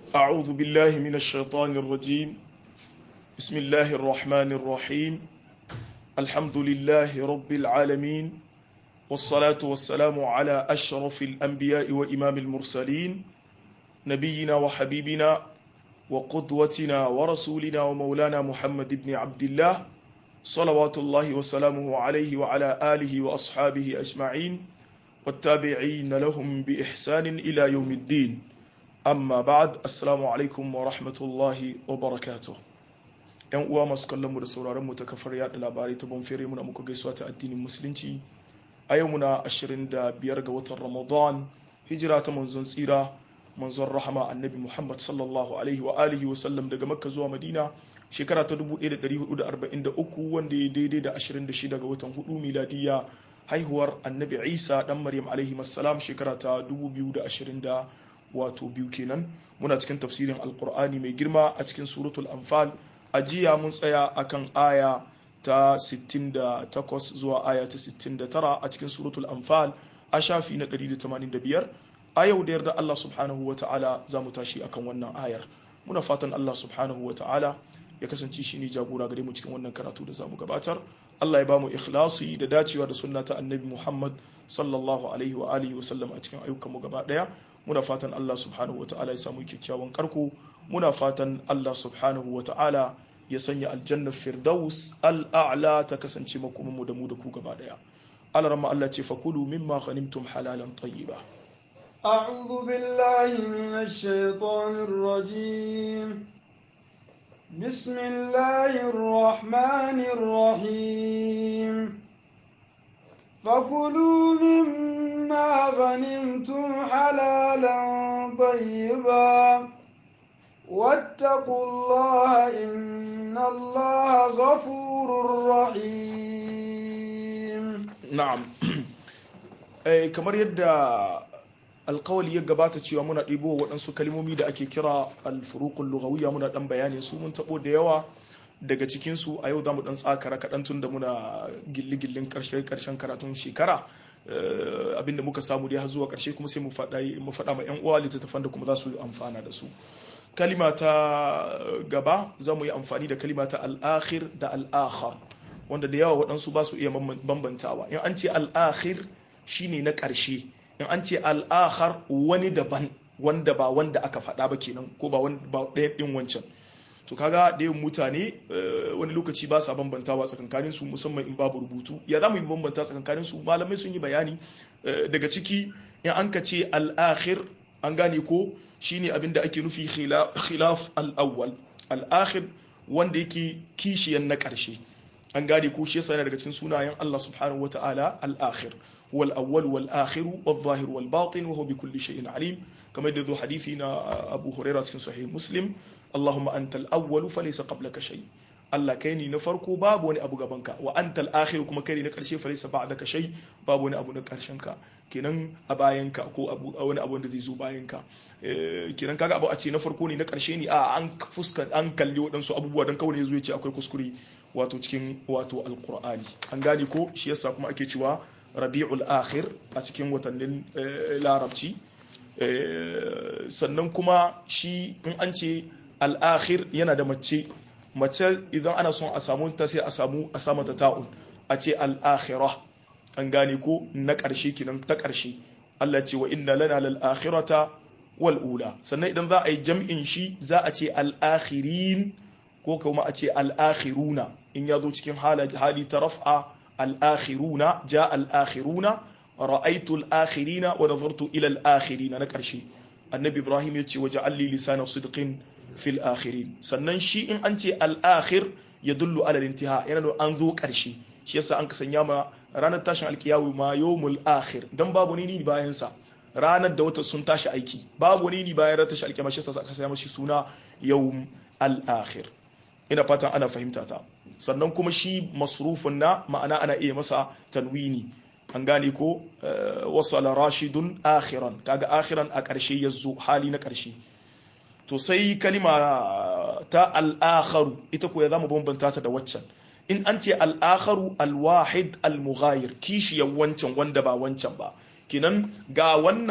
أعوذ بالله من الشيطان الرجيم بسم الله الرحمن الرحيم الحمد لله رب العالمين والصلاة والسلام على أشرف الأنبياء وإمام المرسلين نبينا وحبيبنا وقدوتنا ورسولنا ومولانا محمد بن عبد الله صلوات الله وسلامه عليه وعلى آله وأصحابه أجمعين والتابعين لهم بإحسان إلى يوم الدين amma ba'ad assalamu alaikum wa rahmatullahi wa barakatuh yan uwa masu kallon mu da sauraron mu ta kafar yada labarai ta bonfere muna muku gaisuwa ta addinin musulunci a yau muna 25 ga watan ramadan hijira ta manzon tsira manzon rahama annabi muhammad sallallahu alaihi wa alihi wa sallam daga makka zuwa madina shekara ta 1443 wanda ya daidai da 26 ga watan hudu miladiya haihuwar annabi isa dan maryam alaihi salam shekara ta 2020 wato biyu kenan muna cikin tafsirin alkur'ani mai girma a cikin suratul anfal a jiya mun tsaya akan aya ta 68 zuwa aya ta 69 a cikin suratul anfal a shafi na 185 a yau da yarda Allah subhanahu wa ta'ala za mu tashi akan wannan ayar muna fatan Allah subhanahu wa ta'ala ya kasance shi ne jagora gare mu cikin wannan karatu da za mu gabatar Allah ya ba mu ikhlasi da dacewa da sunna ta annabi Muhammad sallallahu alaihi wa alihi wa sallam a cikin ayyukan mu gaba daya muna fatan Allah subhanahu wa ta'ala ya samu kyakkyawan karko muna fatan Allah subhanahu wa ta'ala ya sanya aljannar firdaus al'a'la ta kasance makoman mu da mu da ku gaba daya Allah ramma Allah ce fakulu mimma ghanimtum halalan tayyiba أعوذ بالله من الشيطان الرجيم بسم الله الرحمن الرحيم فكلوا مما غنمتم حلالا طيبا واتقوا الله إن الله غفور رحيم na'am eh kamar yadda alkawali ya gabata cewa muna ɗibo waɗansu kalmomi da ake kira alfuruqul lughawiyya muna ɗan bayani su mun taɓo da yawa daga cikinsu a yau za mu ɗan tsakara kaɗan tun da muna gilli-gillin ƙarshen karatun shekara abinda muka samu dai har zuwa ƙarshe kuma sai mu faɗa ma 'yan uwa littattafan da kuma za su amfana da su kalima ta gaba za mu yi amfani da kalima ta al'akhir da al'akhar wanda da yawa waɗansu ba su iya bambantawa in an ce al'akhir shine na ƙarshe in an ce al'akhar wani daban wanda ba wanda aka faɗa ba kenan ko ba ɗaya ɗin wancan to kaga da yin mutane wani lokaci ba sa bambantawa tsakankanin su musamman in babu rubutu ya za mu yi bambanta tsakankanin su malamai sun yi bayani daga ciki in an ka ce al'akhir an gane ko shine abin da ake nufi khilaf al-awwal al-akhir wanda yake kishiyan na ƙarshe an gane ko shi yasa yana daga cikin sunayen Allah subhanahu wata'ala al-akhir هو الأول والآخر والظاهر والباطن وهو بكل شيء عليم كما يدذو حديثنا أبو هريرة في صحيح مسلم اللهم أنت الأول فليس قبلك شيء Allah kai ne na farko babu wani abu gabanka wa antal akhir kuma kai ne na karshe falaysa ba'daka shay babu wani abu na karshen ka kenan a bayanka ko abu wani abu da zai zo bayanka kenan kaga abu a ce na farko ne na karshe ne a an fuska an kalli waɗansu abubuwa dan kawai zo ya ce akwai kuskure wato cikin wato alqur'ani an gane ko shi yasa kuma ake cewa rabi'ul akhir a cikin watannin larabci sannan kuma shi in an ce al'akhir yana da mace mace idan ana son a samu ta sai a samu a samu ta ta'un a ce al'akhira an gane ko na ƙarshe kinan ta ƙarshe Allah ce wa inna lana lal akhirata wal ula sannan idan za a yi jam'in shi za a ce al'akhirin ko kuma a ce al'akhiruna in ya zo cikin hali ta raf'a al'akhiruna ja al'akhiruna ra'aitu al'akhirina wa nazartu ila al'akhirina na ƙarshe annabi ibrahim ya ce waje alli lisanin sidqin fil akhirin sannan shi in an ce al'akhir ya dullu ala intiha yana da an zo ƙarshe shi yasa an kasanya ma ranar tashin alkiyawu ma yawmul akhir dan babu ni bayan sa ranar da wata sun tashi aiki babu ni bayan ranar tashin alkiyama shi yasa aka sanya mashi suna yawm al-akhir ina fatan ana fahimta ta sannan kuma shi masrufun na ma'ana ana iya masa tanwini an gane ko wasala rashidun akhiran kaga akhiran a ƙarshe ya zo hali na ƙarshe to sai kalima ta al'akharu ita ko ya zama bambanta ta da waccan in an ce al'akharu alwahid almughayir kishiyar wancan wanda ba wancan ba kinan ga wannan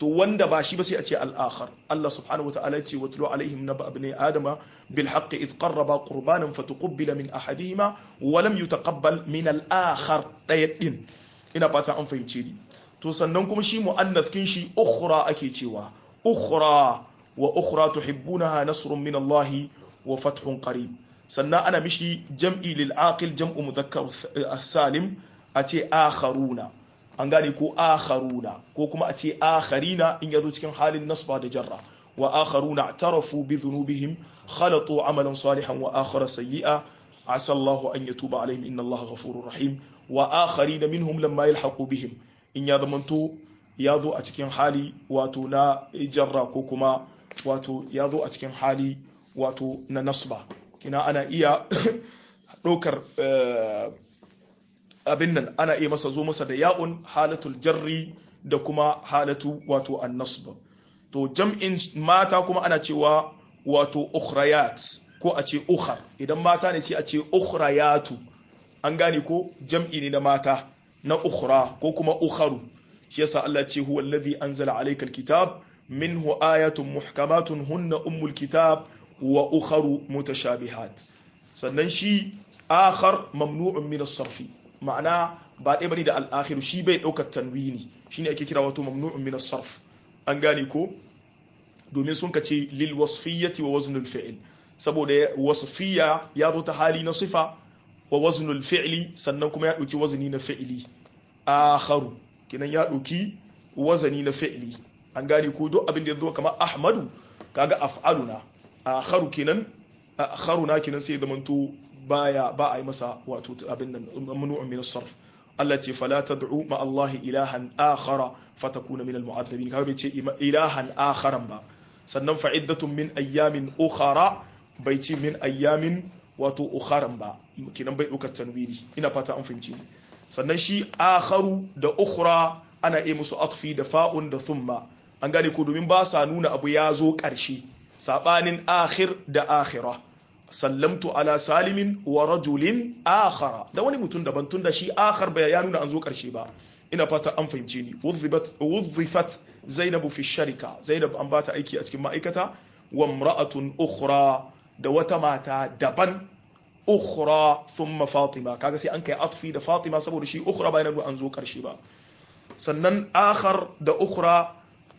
to wanda ba shi ba sai a ce al-akhar Allah subhanahu wataala ya ce watlu alaihim naba ibn adama bil haqqi id qarraba qurbanan fatuqbila min ahadihima wa lam yutaqabbal min al-akhar daya din ina fata an fahimce ni to sannan kuma shi mu'annath kin shi ukhra ake cewa ukhra wa ukhra tuhibbunaha nasrun min Allah wa fathun qarib sannan ana mishi jam'i lil aqil jam'u mudhakkar salim a ce akharuna an gane ko akharuna ko kuma a ce akharina in yazo cikin halin nasba da jarra wa akharuna tarafu bi dhunubihim khalatu amalan salihan wa akhara sayyi'a asa Allahu an yatuba alaihim inna Allaha ghafurur rahim wa akharina minhum lamma yalhaqu bihim in ya zamanto ya zo a cikin hali wato na jarra ko kuma wato ya zo a cikin hali wato na nasba kina ana iya ɗaukar abin nan ana iya masa zo masa da ya'un halatul jarri da kuma halatu wato an nasb to jam'in mata kuma ana cewa wato ukhrayat ko a ce ukhar idan mata ne sai a ce ukhrayatu an gane ko jam'i ne na mata na ukhra ko kuma ukharu shi yasa Allah ce huwa alladhi anzala alayka alkitab minhu ayatun muhkamatun hunna ummul kitab wa ukharu mutashabihat sannan shi akhar mamnu'un min as-sarfi ma'ana ba ɗaya bane da al-akhir shi bai daukar tanwini shine ake kira wato mamnu'un min as-sarf an gane ko domin sun kace lil wasfiyyati wa waznul fi'l saboda wasfiyya ya zo ta hali na sifa wa waznul fi'li sannan kuma ya dauki wazni na fi'li akharu kinan ya dauki wazani na fi'li an gane ko duk abin da ya zo kamar ahmadu kaga af'aluna akharu kinan akharuna kinan sai zamanto baya ba a yi masa wato abin nan mamnu'un min as-sarf Allah ce fala tad'u ma Allah ilahan akhara fatakuna min al-mu'addabin kaga bai ce ilahan akharan ba sannan fa'iddatun min ayyamin ukhara bai ce min ayyamin wato ukharan ba kinan bai ɗaukar tanwiri ina fata an fahimci sannan shi akharu da ukhra ana iya musu atfi da fa'un da thumma an gane ko domin ba sa nuna abu ya zo ƙarshe sabanin akhir da akhira sallamtu ala salimin wa rajulin akhara da wani mutum daban tun da shi akhar bai ya nuna an zo ƙarshe ba ina fata an fahimce ni wuzzifat zainabu fi sharika zainab an bata aiki a cikin ma'aikata wa imra'atun ukhra da wata mata daban ukhra thumma fatima kaga sai an kai atfi da fatima saboda shi ukhra ba yana an zo karshe ba sannan akhar da ukhra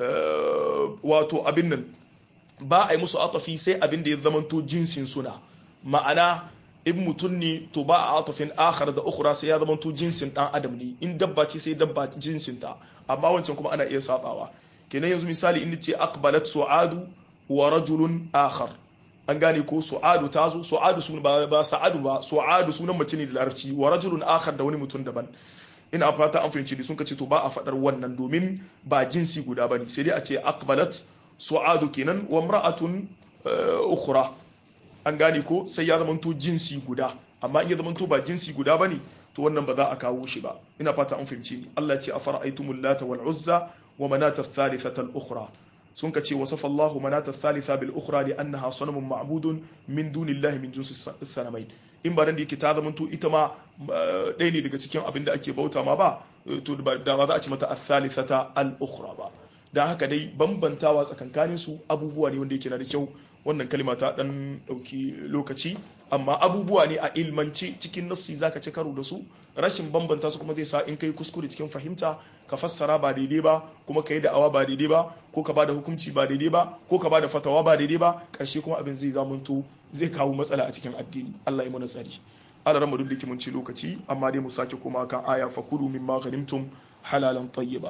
wato abin nan ba a yi musu atafi sai abin da ya zamanto jinsin suna ma'ana in mutum ne to ba a atafin akhar da ukhra sai ya zamanto jinsin dan adam ne in dabba ce sai dabba jinsin ta amma wancan kuma ana iya sabawa kenan yanzu misali in ce aqbalat su'adu wa rajulun akhar an gane ko su'adu ta zo su'adu sun ba ba sa'adu ba su'adu sunan mace ne da larabci wa rajulun akhar da wani mutum daban ina fata an fahimci ne sun kace to ba a fadar wannan domin ba jinsi guda bane sai dai a ce aqbalat su'adu kenan wa imra'atun ukhra an gane ko sai ya zamanto jinsi guda amma in ya zamanto ba jinsi guda bane to wannan ba za a kawo shi ba ina fata an fahimci ni Allah ya ce afara'aytumul lata wal uzza wa manata ath-thalithata al-ukhra sun ka ce wasafa Allahu manata thalitha bil ukhra li annaha sanamun ma'budun min dunillahi min jinsi sanamain in ba dan da yake ta zamanto ita ma ɗaya ne daga cikin abin da ake bauta ma ba to da ba za a ci mata al-thalithata al-ukhra ba dan haka dai bambantawa tsakankanin su abubuwa ne wanda yake na da kyau wannan kalima ta dan dauki lokaci amma abubuwa ne a ilmanci cikin nassi zaka ci karo da su rashin bambanta su kuma zai sa in kai kuskure cikin fahimta ka fassara ba daidai ba kuma ka yi da'awa ba daidai ba ko ka bada hukunci ba daidai ba ko ka bada fatawa ba daidai ba karshe kuma abin zai zamanto zai kawo matsala a cikin addini Allah ya mana tsari Allah ran duk da mun ci lokaci amma dai mu sake koma kan aya fakulu mimma ghanimtum halalan tayyiba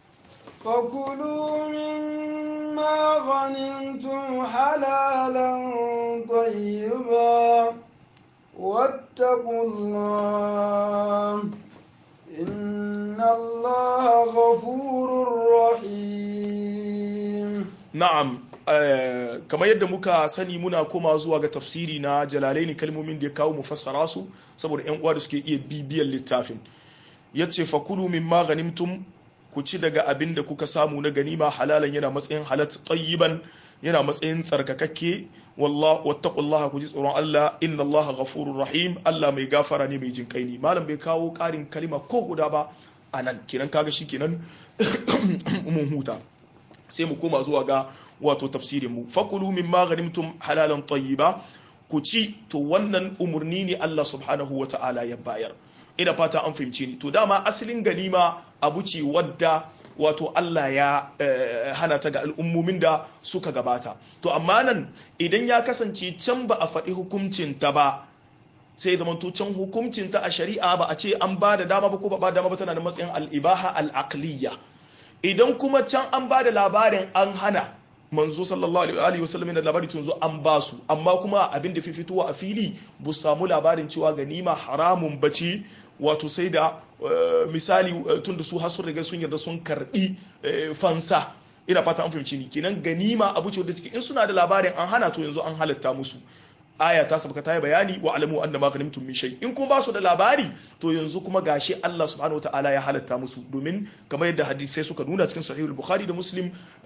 فكلوا مما غنمتم حلالا طيبا واتقوا الله إن الله غفور رحيم na'am kamar yadda muka sani muna koma zuwa ga tafsiri na jalalaini kalmomin da ya kawo mu fassara su saboda yan uwa da suke iya bibiyar littafin yace fakulu mimma ghanimtum ku ci daga abin da kuka samu na ganima halalan yana matsayin halat tayyiban yana matsayin tsarkakakke wallah wattaqullaha ku ji tsoron Allah inna Allah ghafurur rahim Allah mai gafara ne mai jinkai ne malam bai kawo karin kalima ko guda ba anan kenan kaga shi kenan mun huta sai mu koma zuwa ga wato tafsirin mu fakulu mimma ghanimtum halalan tayyiba ku ci to wannan umurni ne Allah subhanahu wa ta'ala ya bayar ina fata an fahimce ni to dama asalin ganima abu ce wadda wato Allah ya hana ta ga al'ummomin da suka gabata to amma nan idan ya kasance can ba a faɗi hukuncin ta ba sai zama to can hukuncin ta a shari'a ba a ce an ba da dama ba ko ba ba dama ba tana da matsayin al'ibaha al'aqliya idan kuma can an ba da labarin an hana manzo sallallahu alaihi wasallam da labari tun zo an ba su amma kuma abin da fi fitowa a fili bu samu labarin cewa ganima haramun bace wato sai da misali tun da su har sun riga sun yarda sun karbi fansa ina fata an fahimci ni kenan ganima abu ce wadda take in suna da labarin an hana to yanzu an halatta musu aya ta sabaka ta yi bayani wa alamu anna ma ghanimtum min shay in kuma ba su da labari to yanzu kuma gashi Allah subhanahu wataala ya halatta musu domin kamar yadda hadisai suka nuna cikin sahihul bukhari da muslim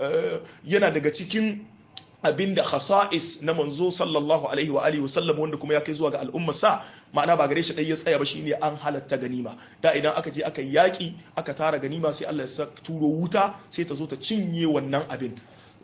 yana daga cikin abinda khasa'is na manzo sallallahu alaihi wa alihi wasallam wanda kuma ya kai zuwa ga al'ummar sa ma'ana ba gare shi dai ya tsaya ba shine an halatta ganima da idan aka je aka yaki aka tara ganima sai Allah ya turo wuta sai ta zo ta cinye wannan abin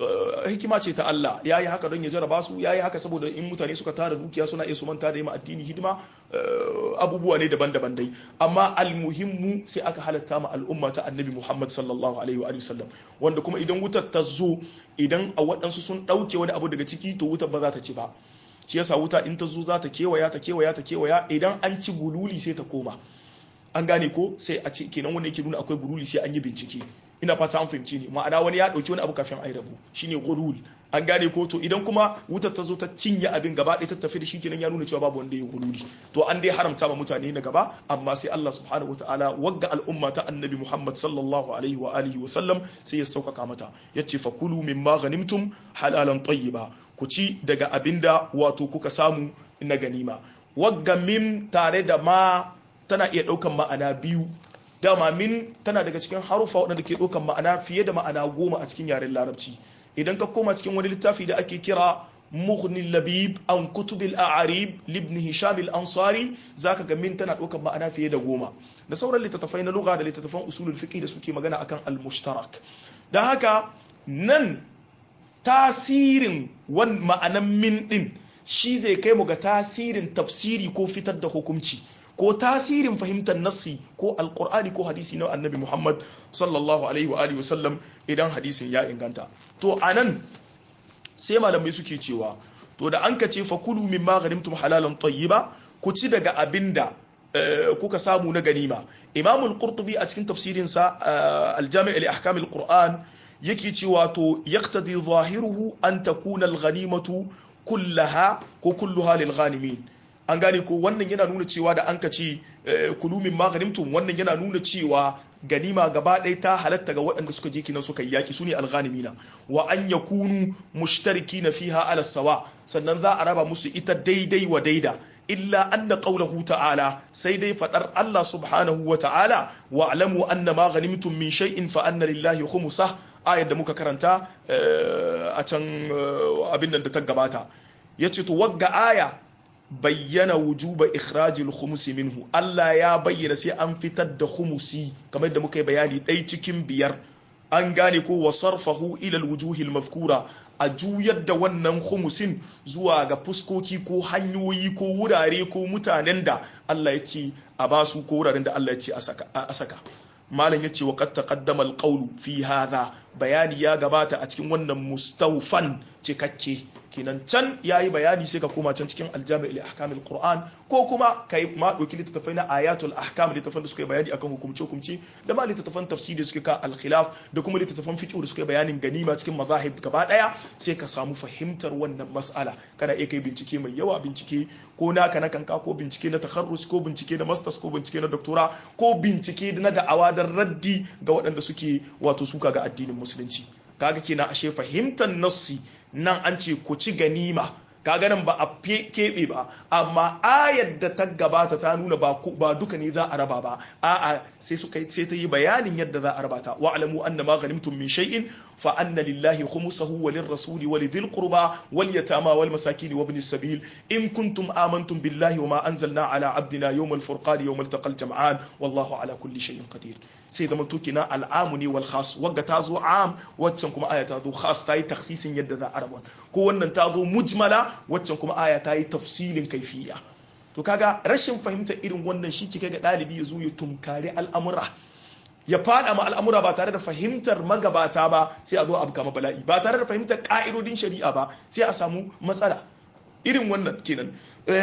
hikima ce ta Allah ya yi haka don ya jaraba su ya yi haka saboda in mutane suka tara dukiya suna iya su manta da yi addini hidima abubuwa ne daban-daban dai amma almuhimmu sai aka halatta ma al'umma ta annabi Muhammad sallallahu alaihi wa sallam wanda kuma idan wutar ta zo idan a waɗansu sun ɗauke wani abu daga ciki to wutar ba za ta ci ba shi yasa wuta in ta zo za ta kewaya ta kewaya ta kewaya idan an ci gululi sai ta koma an gane ko sai a ce kenan wanda yake nuna akwai guruli sai an yi bincike ina fata an fahimci ne ma'ana wani ya dauki wani abu kafin ai rabu shine gurul an gane ko to idan kuma wutar ta zo ta cinye abin gaba ɗaya ta tafi da shi kenan ya nuna cewa babu wanda ya guruli to an dai haramta ma mutane na gaba amma sai Allah subhanahu wataala wagga al'umma ta annabi Muhammad sallallahu alaihi wa alihi wa sallam sai ya sauƙaƙa mata yace fakulu mimma ghanimtum halalan tayyiba ku ci daga abinda wato kuka samu na ganima wagga mim tare da ma tana iya ɗaukan ma'ana biyu dama min tana daga cikin harufa waɗanda ke ɗaukan ma'ana fiye da ma'ana goma a cikin yaren larabci idan ka koma cikin wani littafi da ake kira mughni labib an kutubil a'arib libn hisham al-ansari zaka ga min tana ɗaukan ma'ana fiye da goma da sauran littattafai na lugha da littattafan usulul fiqh da suke magana akan al-mushtarak dan haka nan tasirin wan ma'anan min din shi zai kai mu ga tasirin tafsiri ko fitar da hukunci ko tasirin fahimtar nassi ko alkur'ani ko hadisi na annabi muhammad sallallahu alaihi wa alihi wasallam idan hadisin ya inganta to anan sai malamai suke cewa to da an kace fa kulu min ma ghanimtum halalan tayyiba ku ci daga abinda kuka samu na ganima imam al-qurtubi a cikin tafsirin sa al-jami' li ahkam al-qur'an yake cewa to yaqtadi zahiruhu an takuna al-ghanimatu kullaha ko kulluha lil ghanimin an gane ko wannan yana nuna cewa da an ka ce kulumin maganimtum wannan yana nuna cewa ganima gaba ɗaya ta halatta ga waɗanda suka je kinan suka yi yaki su ne alghanimina wa an yakunu mushtariki na fiha ala sawa sannan za a raba musu ita daidai wa daida illa anna qawluhu ta'ala sai dai fadar Allah subhanahu wa ta'ala wa alamu anna ma ghanimtum min shay'in fa anna lillahi khumsah ayar da muka karanta a can abin da ta gabata yace to wagga aya bayyana wujuba ikhrajil khumusi minhu Allah ya bayyana sai an fitar da khumusi kamar da muka yi bayani ɗai cikin biyar an gane ko wa sarfahu ila alwujuhil mafkura a juyar da wannan khumusin zuwa ga fuskoki ko hanyoyi ko wurare ko mutanen da Allah ya ce a basu ko wuraren da Allah ya ce a saka malam yace wa qad taqaddama alqawlu fi hadha bayani ya gabata a cikin wannan mustawfan cikakke kenan can yayi bayani sai ka koma can cikin aljami' li ahkam alquran ko kuma kai ma doki littattafai na ayatul ahkam littattafan da suka yi bayani akan hukumce hukumce da ma littattafan tafsiri suka ka alkhilaf da kuma littattafan fiqh da suka yi bayanin ganima cikin mazahib gaba daya sai ka samu fahimtar wannan mas'ala kana iya kai bincike mai yawa bincike ko naka na kanka ko bincike na takharrus ko bincike na masters ko bincike na doctora ko bincike na da'awa da raddi ga waɗanda suke wato suka ga addinin musulunci kaga kenan ashe fahimtar nassi nan an ce ku ci ganima kaga nan ba a keɓe ba amma ayar da ta gabata ta nuna ba ba duka ne za a raba ba a'a sai suka sai ta yi bayanin yadda za a raba ta wa alamu anna ma ghanimtum min shay'in fa anna lillahi khumsahu wa lirrasuli wa lidhil qurba wal yatama wal masakin wa ibnis sabil in kuntum amantum billahi wa ma anzalna ala abdina yawm al furqan yawm al taqal jam'an wallahu ala kulli shay'in qadir sai da mutuki na al'amu ne wal khas wagga ta zo am waccan kuma aya ta zo khas ta yi takhsisin yadda za a rabon ko wannan ta zo mujmala waccan kuma aya ta yi tafsilin kaifiya to kaga rashin fahimtar irin wannan shi kike ga dalibi ya zo ya tunkari al'amura ya fada ma al'amura ba tare da fahimtar magabata ba sai a zo abu kama bala'i ba tare da fahimtar ka'idodin shari'a ba sai a samu matsala irin wannan kenan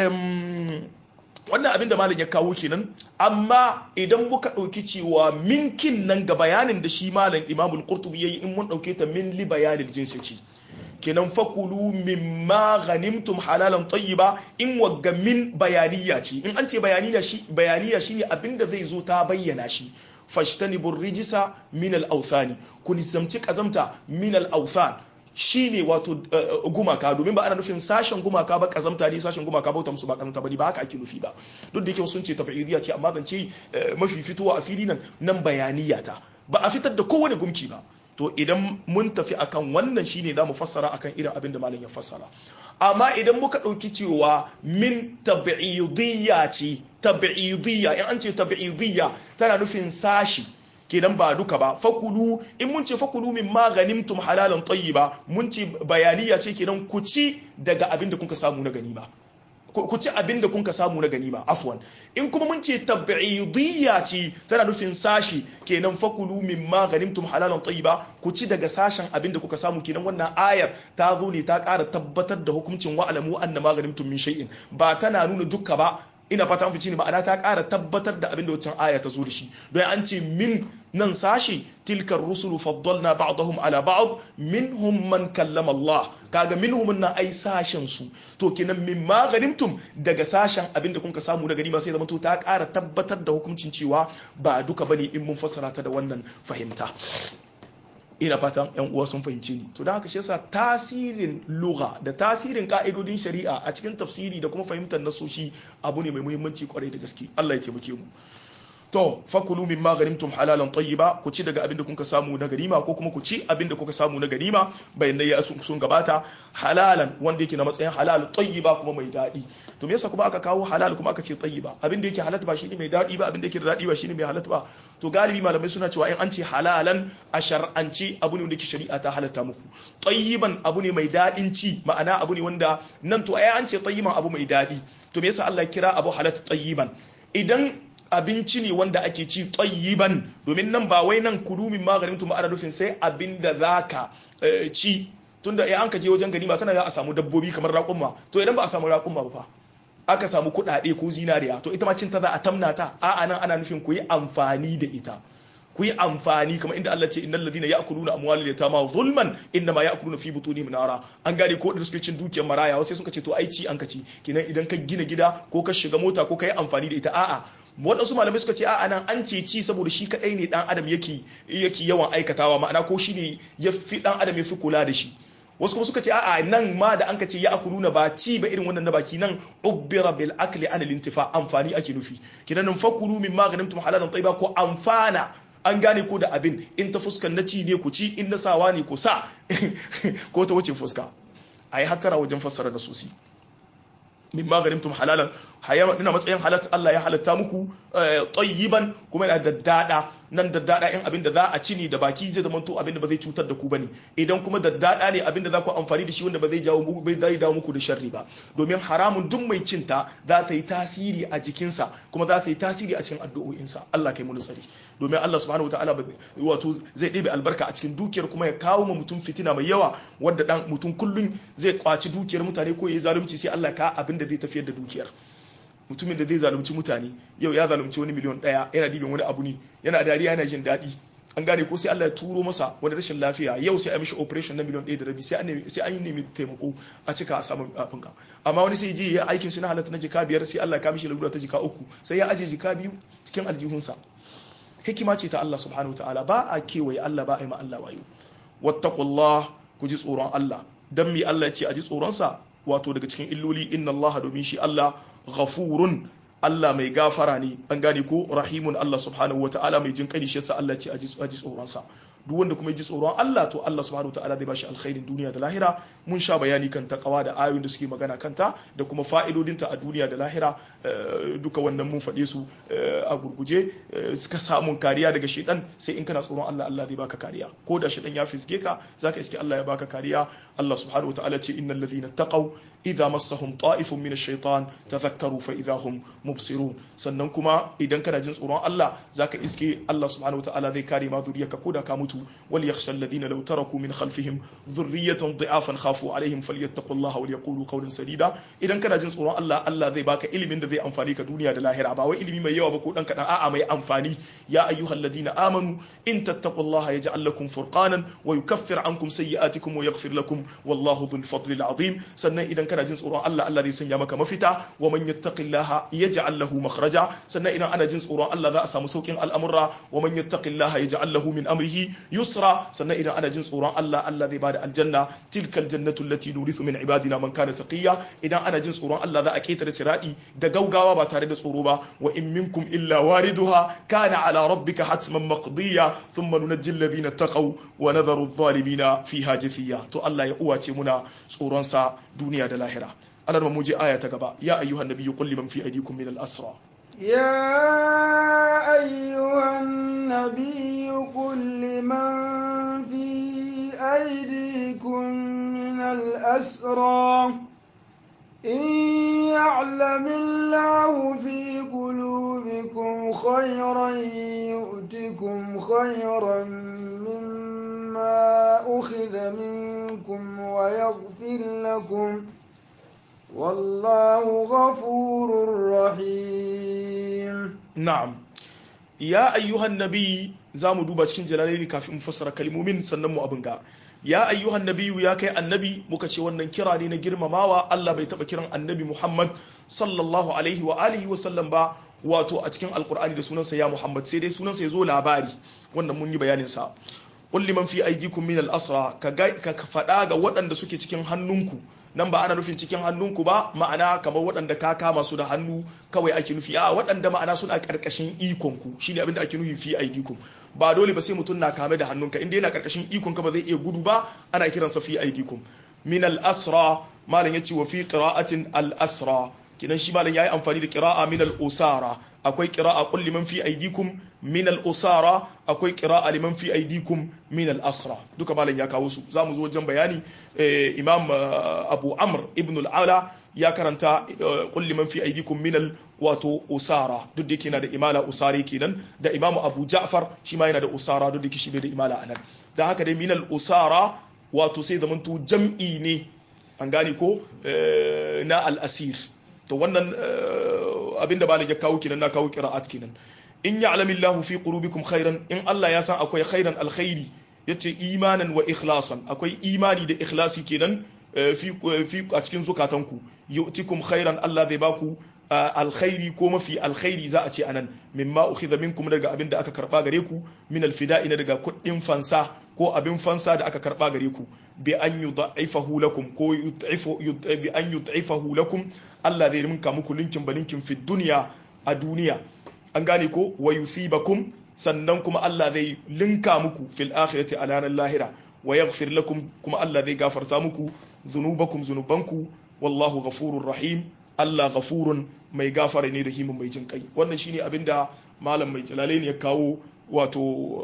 wannan abin da malam ya kawo kenan amma idan muka ɗauki cewa minkin nan ga bayanin da shi malam imamul qurtubi yayi in mun ɗauke ta min li bayanil jinsi ce kenan fakulu mimma ghanimtum halalan tayyiba in wagga min bayaniya ce in an ce bayaniya shi bayaniya shine abinda zai zo ta bayyana shi fashtanibur rijisa min al-awthani ku nisamci kazamta min al-awthan shine wato gumaka domin ba ana nufin sashen gumaka ba kazamta ne sashen gumaka bauta musu ba kazamta bane ba haka ake nufi ba duk da yake sun ce tab'idiyya ce amma zan ce mafi fitowa a fili nan nan bayaniya ta ba a fitar da kowane gumki ba to idan mun tafi akan wannan shine za mu fassara akan irin abin da malam ya fassara amma idan muka ɗauki cewa min tab'idiyya ce tab'idiyya in an ce tab'idiyya tana nufin sashi kenan ba duka ba fakulu in mun ce fakulu min ma ganimtum halalan tayyiba mun ce bayaniya ce kenan ku ci daga abin da kuka samu na ganima ku ci abin da kuka samu na ganima afwan in kuma mun ce tab'idiyya ce tana nufin sashi kenan fakulu min ma ganimtum halalan tayyiba ku ci daga sashen abin da kuka samu kenan wannan ayar ta zo ne ta ƙara tabbatar da hukuncin wa'alamu anna ma ganimtum min shay'in ba tana nuna duka ba ina fata an fice ne ma'ana ta ƙara tabbatar da abin da wancan aya ta zo da shi don an ce min nan sashi tilkar rusulu faddalna ba'dahum ala ba'd minhum man kallama Allah kaga minhum na ai sashen su to kenan min ma ganimtum daga sashen abin da kuka samu na ganima sai zama to ta ƙara tabbatar da hukuncin cewa ba duka bane in mun fassara ta da wannan fahimta ina fatan yan uwa sun fahimce ni to da haka shi yasa tasirin lugha da tasirin ka'idodin shari'a a cikin tafsiri da kuma fahimtar nasoshi abu ne mai muhimmanci kwarai da gaske Allah ya taimake mu to fakulu min ma ganimtum halalan tayyiba ku ci daga abinda kuka samu na ganima ko kuma ku ci abinda kuka samu na ganima bayan ya sun gabata halalan wanda yake na matsayin halal tayyiba kuma mai dadi to me yasa kuma aka kawo halal kuma aka ce tayyiba abinda yake halatta ba shine mai dadi ba abinda yake da dadi ba shine mai halatta ba to galibi malamai suna cewa in an ce halalan a shar'anci abu ne wanda yake shari'a ta halatta muku tayyiban abu ne mai dadin ci ma'ana abu ne wanda nan to ai an ce tayyiban abu mai dadi to me yasa Allah ya kira abu halatta tayyiban idan abinci ne wanda ake ci tsayiban domin nan ba wai nan kudu min maganin tuma ana nufin sai abin da za ka ci tunda ya an ka je wajen ganima tana ya a samu dabbobi kamar raƙumma to idan ba a samu raƙumma ba fa aka samu kuɗaɗe ko zinariya to ita ma cin ta za a tamna ta a'a nan ana nufin ku yi amfani da ita ku yi amfani kamar inda Allah ce innal ladina ya'kuluna amwalal yatama zulman innama ya'kuluna fi butunihim nara an gane ko da suke cin dukiyar maraya wasu suka ce to ai ci an kaci kenan idan ka gina gida ko ka shiga mota ko ka yi amfani da ita a'a waɗansu malamai suka ce a'a nan an ce ci saboda shi kadai ne dan adam yake yake yawan aikatawa ma'ana ko shi ne ya fi dan adam ya fi kula da shi wasu kuma suka ce a'a nan ma da an ka ce ya akuluna ba ci ba irin wannan na baki nan ubbira bil akli an lintifa amfani ake nufi kinan nan fakulu min maganin tum halalan tayyiba ko amfana an gane ko da abin in ta fuskan na ci ne ku ci in na sawa ne ku sa ko ta wuce fuska a yi hatara wajen fassara da sosai min maganin tum halalan ina matsayin halat Allah ya halatta muku tayyiban kuma yana daddada nan daddada in abin da za a ci ne da baki zai zama to abin da ba zai cutar da ku bane idan kuma daddada ne abin da za ku amfani da shi wanda ba zai jawo muku bai zai dawo muku da sharri ba domin haramun duk mai cinta za ta yi tasiri a jikinsa kuma za ta yi tasiri a cikin addu'o'insa Allah kai mu tsari domin Allah subhanahu wataala wato zai ɗebe albarka a cikin dukiyar kuma ya kawo ma mutum fitina mai yawa wanda dan mutum kullun zai kwaci dukiyar mutane ko ya yi zalunci sai Allah ka abin da zai tafiyar da dukiyar mutumin da zai zalunci mutane yau ya zalunci wani miliyon daya yana dibin wani abu ne yana dariya yana jin daɗi an gane ko sai Allah ya turo masa wani rashin lafiya yau sai a mishi operation na miliyon ɗaya da rabi sai an yi nemi taimako a cika a samu abin ka amma wani sai je ya aikin shi na halatta na jika biyar sai Allah ya mishi lalura ta jika uku sai ya aje jika biyu cikin aljihunsa hikima ce ta Allah subhanahu ta'ala ba a kewaye Allah ba a yi ma Allah wayo wattaqullah ku ji tsoron Allah dan mi Allah ya ce a ji tsoronsa wato daga cikin illoli inna Allah domin shi Allah ghafurun Allah mai gafara ne an gane ko rahimun Allah subhanahu wa ta'ala mai jin kani shi yasa Allah ce a ji tsoronsa duk wanda kuma ya ji tsoron Allah to Allah subhanahu wataala zai bashi alkhairin duniya da lahira mun sha bayani kan takawa da ayoyin da suke magana kanta da kuma fa'idodinta a duniya da lahira duka wannan mun faɗe su a gurguje suka samun kariya daga shedan sai in kana tsoron Allah Allah zai baka kariya ko da shedan ya fisge ka zaka iske Allah ya baka kariya Allah subhanahu wataala ce innal ladhina taqaw idza massahum ta'ifun min ash-shaytan tadhakkaru fa idza hum mubsirun sannan kuma idan kana jin tsoron Allah zaka iske Allah subhanahu wataala zai kare ma zuriyarka ko da ka mutu wal yakhsha alladhina law taraku min khalfihim dhurriyatan dha'afan khafu alaihim falyattaqullaha wal yaqulu qawlan sadida idan kana jin tsoron Allah Allah zai baka ilimin da zai amfani ka duniya da lahira ba wai ilimi mai yawa ba ko dan kadan a'a mai amfani ya ayyuhalladhina amanu in tattaqullaha yaj'al lakum furqanan wa yukaffir ankum sayyi'atikum wa yaghfir lakum wallahu dhul fadli azim sannan idan kana jin tsoron Allah Allah zai sanya maka mafita wa man yattaqillaha yaj'al lahu makhraja sannan idan ana jin tsoron Allah za a samu saukin al'amura wa man yattaqillaha yaj'al lahu min amrihi yusra sannan idan ana jin tsoron Allah Allah zai bada aljanna tilkal jannatu allati nurithu min ibadina man kana taqiya idan ana jin tsoron Allah za a ketare siradi da gaugawa ba tare da tsoro ba wa in minkum illa wariduha kana ala rabbika hatman maqdiya thumma nunajji alladhina taqaw wa nadharu adh-dhalimina fiha jithiya to Allah ya uwace muna tsoron sa duniya da lahira Allah mu je aya ta gaba ya ayyuhan nabiyyu qul liman fi aydikum min al-asra يا أيها النبي قل لمن في أيديكم من الأسرى إن يعلم الله في قلوبكم خيرا يؤتكم خيرا مما أخذ منكم ويغفر لكم والله غفور رحيم na'am ya ayyuhan nabi za mu duba cikin jalalaini kafin mu fassara kalmomin sannan mu abin ga ya ayyuhan nabiyu ya kai annabi muka ce wannan kira ne na girmamawa Allah bai taba kiran annabi Muhammad sallallahu alaihi wa alihi wa sallam ba wato a cikin alkur'ani da sunansa ya Muhammad sai dai sunansa ya zo labari wannan mun yi bayanin sa qul liman fi aydikum min al-asra ka ka faɗa ga waɗanda suke cikin hannunku nan ba ana nufin cikin hannunku ba ma'ana kamar waɗanda ka kama su da hannu kawai ake nufi a waɗanda ma'ana suna ƙarƙashin ikonku shine abinda ake nufi fi aidikum ba dole ba sai mutum na kame da hannunka inda yana ƙarƙashin ikonka ba zai iya gudu ba ana kiransa fi aidikum min al-asra malam yace wa fi qira'atin al-asra kinan shi malam yayi amfani da qira'a min al-usara akwai qira'a qul liman fi aydikum min al-usara akwai qira'a liman fi aydikum min al-asra duka malam ya kawo su zamu zo wajen bayani imam abu amr ibn al-ala ya karanta qul liman fi aydikum min al wato usara duk da yake yana da imala usari kenan da imam abu ja'far shi ma yana da usara duk da yake shi bai da imala anan dan haka dai min al-usara wato sai zamanto jam'i ne an gane ko na al-asir to wannan abinda malam ya kawo kenan na kawo qira'at kenan in ya'lamillahu fi qulubikum khairan in Allah ya san akwai khairan alkhairi yace imanan wa ikhlasan akwai imani da ikhlasi kenan fi fi a cikin zukatanku yu'tikum khairan Allah zai baku alkhairi ko mafi alkhairi za a ce anan mimma ukhidha minkum daga abin da aka karba gare ku min alfida'i daga kuɗin fansa ko abin fansa da aka karba gare ku bi an yudha'ifahu lakum ko yudha'ifu bi an yudha'ifahu lakum Allah zai rinka muku linkin balinkin fi dunya a duniya an gane ko wa yusibakum sannan kuma Allah zai linka muku fil akhirati a ranar lahira wa yaghfir lakum kuma Allah zai gafarta muku zunubakum zunubanku wallahu ghafurur rahim Allah ghafurun mai gafara ne da himin mai jin kai wannan shine abinda malam mai jalalaini ya kawo wato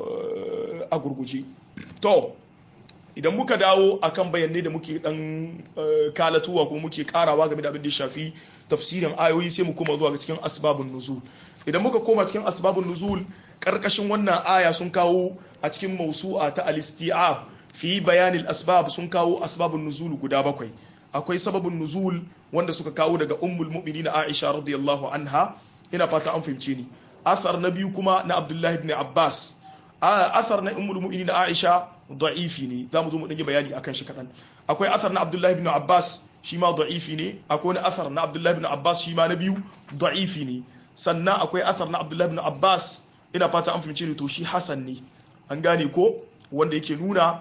a gurguje to idan muka dawo akan bayanai da muke dan kalatuwa ko muke karawa game da abin da ya shafi tafsirin ayoyi sai mu koma zuwa ga cikin asbabun nuzul idan muka koma cikin asbabun nuzul karkashin wannan aya sun kawo a cikin mausu'a ta al-isti'ab fi bayanil asbab sun kawo asbabun nuzul guda bakwai akwai sababin nuzul wanda suka kawo daga ummul mu'minin Aisha radiyallahu anha ina fata an fahimce ni athar na biyu kuma na Abdullahi ibn Abbas athar na ummul mu'minin Aisha da'ifi ne zamu zo mu dan yi bayani akan shi kadan akwai athar na Abdullahi ibn Abbas shi ma da'ifi ne akwai wani athar na Abdullahi ibn Abbas shi ma na biyu da'ifi ne sannan akwai athar na Abdullahi ibn Abbas ina fata an fahimce ni to shi hasan ne an gane ko wanda yake nuna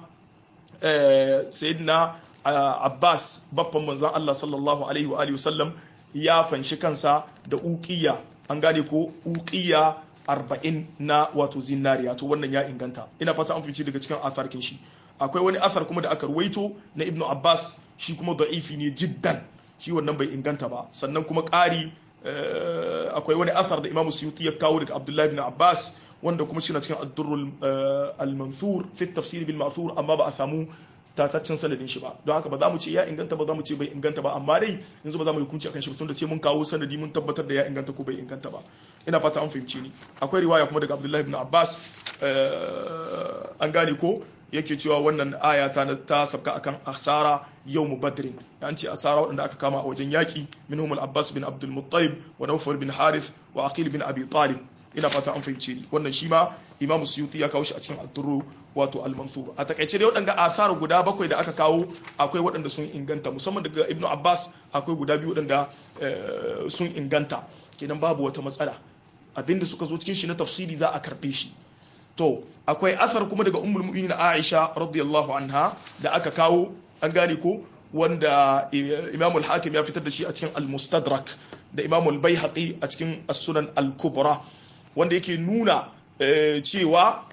sayyidina Abbas babban manzan Allah sallallahu alaihi wa alihi wasallam ya fanshi kansa da uqiya an gane ko uqiya arba'in na wato zinariya to wannan ya inganta ina fata an fice daga cikin atharkin shi akwai wani athar kuma da aka ruwaito na ibnu abbas shi kuma da'ifi ne jiddan shi wannan bai inganta ba sannan kuma ƙari akwai wani athar da imamu suyuti ya kawo daga abdullahi ibn abbas wanda kuma shi na cikin addurrul al-mansur fi tafsir bil ma'thur amma ba a samu tataccen sanadin shi ba don haka ba za mu ce ya inganta ba za mu ce bai inganta ba amma dai yanzu ba za mu yi hukunci akan shi tun da sai mun kawo sanadi mun tabbatar da ya inganta ko bai inganta ba ina fata an fahimci ni akwai riwaya kuma daga Abdullahi ibn Abbas an gane ko yake cewa wannan aya ta ta sabka akan asara yawm badrin an ce asara waɗanda aka kama a wajen yaki minhum al-Abbas bin Abdul Muttalib wa Nawfal bin Harith wa Aqil bin Abi Talib ina fata an fahimce ni wannan shi ma imam suyuti ya kawo shi a cikin addurru wato al-mansur a takaice dai waɗanda asar guda bakwai da aka kawo akwai waɗanda sun inganta musamman daga ibnu abbas akwai guda biyu waɗanda sun inganta kenan babu wata matsala abinda suka zo cikin shi na tafsiri za a karɓe shi to akwai asar kuma daga ummul mu'minin aisha radiyallahu anha da aka kawo an gane ko wanda imam al-hakim ya fitar da shi a cikin al-mustadrak da imam al-baihaqi a cikin as-sunan al-kubra wanda yake nuna cewa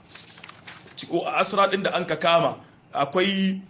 asra din da an ka kama akwai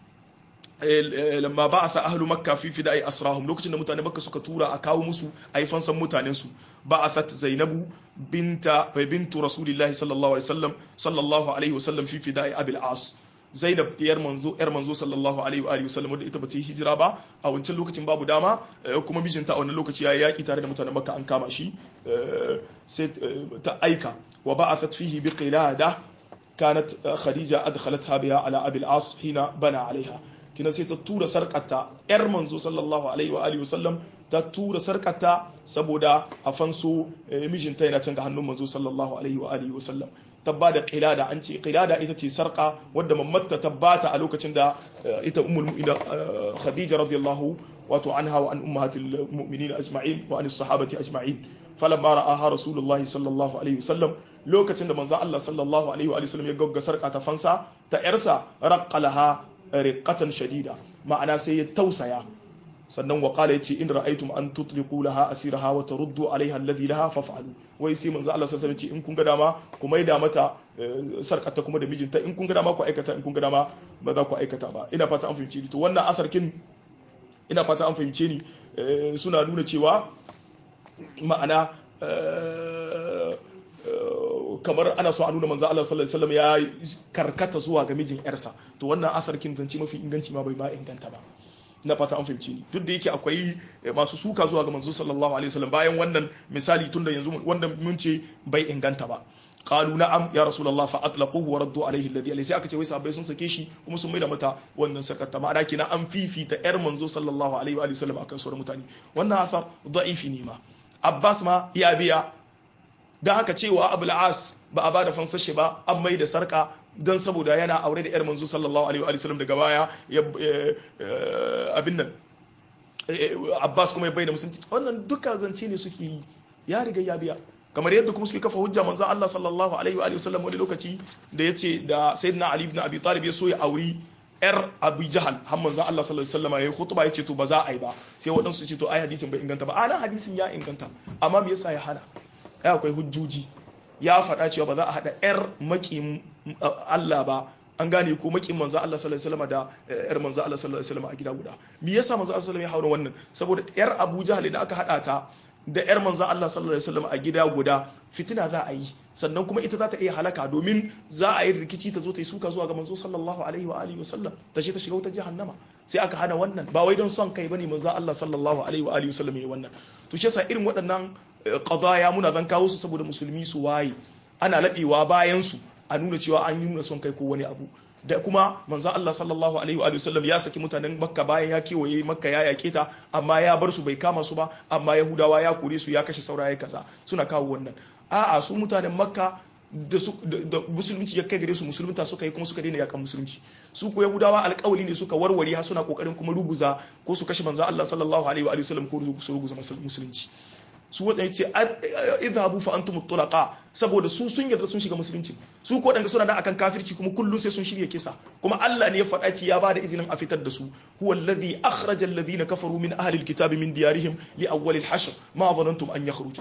lamma ba a sa ahlu makka fi fida ai asrahum lokacin da mutane makka suka tura a kawo musu a yi fansan mutanen su ba a sa zainabu binta bintu rasulillahi sallallahu alaihi wasallam sallallahu alaihi wasallam fi fida ai abil as zainab yar manzo yar manzo sallallahu alaihi wa alihi wasallam wadda ita bata yi hijira ba a wancan lokacin babu dama kuma mijinta a wannan lokaci ya yaki tare da mutanen makka an kama shi sai ta aika wa ba'athat fihi bi qilada kanat khadija adkhalatha biha ala abi al-as hina bana alaiha kina sai ta tura sarkata yar manzo sallallahu alaihi wa alihi wasallam ta tura sarkata saboda a fanso mijinta yana can ga hannun manzo sallallahu alaihi wa alihi wasallam tabba da qilada an ce qilada ita ce sarka wadda mamatta tabbata a lokacin da ita ummul mu'minin khadija radiyallahu wato anha wa an ummahatil mu'minin ajma'in wa an sahabati ajma'in falamma ra'aha rasulullahi sallallahu alaihi wasallam lokacin da manzo Allah sallallahu alaihi wa sallam ya gagga sarka ta fansa ta yarsa raqqalaha riqatan shadida ma'ana sai ya tausaya sannan wa qala yace in ra'aytum an tutliqu laha asiraha wa taruddu alaiha alladhi laha faf'alu wai sai manzo Allah sallallahu alaihi in kun ga dama ku maida mata sarkata kuma da mijinta in kun ga dama ku aikata in kun ga dama ba za ku aikata ba ina fata an fahimce ni to wannan asarkin ina fata an fahimce ni suna nuna cewa ma'ana kamar ana so a nuna manzo Allah sallallahu alaihi wasallam ya karkata zuwa ga mijin yarsa to wannan asarkin zance mafi inganci ma bai ma inganta ba na fata an fahimci ni duk da yake akwai masu suka zuwa ga manzo sallallahu alaihi wasallam bayan wannan misali tun da yanzu wanda mun ce bai inganta ba qalu na'am ya rasulullah fa atlaquhu wa raddu alaihi alladhi alaihi sai aka ce wai sahabbai sun sake shi kuma sun maida mata wannan sakata ma'ana kina an fifita yar manzo sallallahu alaihi wa sallam akan sauran mutane wannan asar da'ifi ne ma abbas ma ya biya dan haka cewa abul as ba a bada fansashe ba an mai da sarka don saboda yana aure da 'yar manzo sallallahu alaihi wa sallam daga baya abin nan abbas kuma ya bayyana musulunci wannan duka zance ne suke yi ya riga ya biya kamar yadda kuma suke kafa hujja manzo Allah sallallahu alaihi wa sallam wani lokaci da yace da sayyidina ali ibn abi talib ya so ya auri yar abu jahal har manzo Allah sallallahu alaihi wasallam yayi khutba yace to ba za a yi ba sai waɗansu su ce to ai hadisin bai inganta ba ana hadisin ya inganta amma me yasa ya hana ai akwai hujjoji ya faɗa cewa ba za a haɗa 'yar maƙin Allah ba an gane ko maƙin manzo Allah sallallahu alaihi wasallam da 'yar manzo Allah sallallahu alaihi wasallam a gida guda me yasa manzo Allah sallallahu alaihi wasallam ya haura wannan saboda 'yar Abu Jahl da aka haɗa ta da 'yar manzo Allah sallallahu alaihi wasallam a gida guda fitina za a yi sannan kuma ita za ta iya halaka domin za a yi rikici ta zo ta yi suka zuwa ga manzo sallallahu alaihi wa alihi wasallam ta ce ta shiga wutar jahannama sai aka hana wannan ba wai don son kai bane manzo Allah sallallahu alaihi wa alihi wasallam yayi wannan to shi yasa irin waɗannan qadaya muna zan kawo su saboda musulmi su waye ana laɓewa bayan su a nuna cewa an yi nuna son kai ko wani abu da kuma manzo Allah sallallahu alaihi wa sallam ya saki mutanen Makka bayan ya kewaye Makka ya yake ta amma ya bar su bai kama su ba amma Yahudawa ya kore su ya kashe saurayi kaza suna kawo wannan a'a su mutanen Makka da musulunci ya kai gare su musulunta suka yi kuma suka daina yakan musulunci su ko yahudawa alƙawali ne suka warware har suna kokarin kuma ruguza ko su kashe manzo Allah sallallahu alaihi wa sallam ko su ruguza musulunci su wadda ya ce idhabu fa antum tulaqa saboda su sun yarda sun shiga musulunci su ko danga suna da akan kafirci kuma kullum sai sun shirya kisa kuma Allah ne ya faɗa ci ya bada izinin a fitar da su huwa alladhi akhraja alladhina kafaru min ahli alkitabi min diyarihim li awwal alhashr ma dhanantum an yakhruju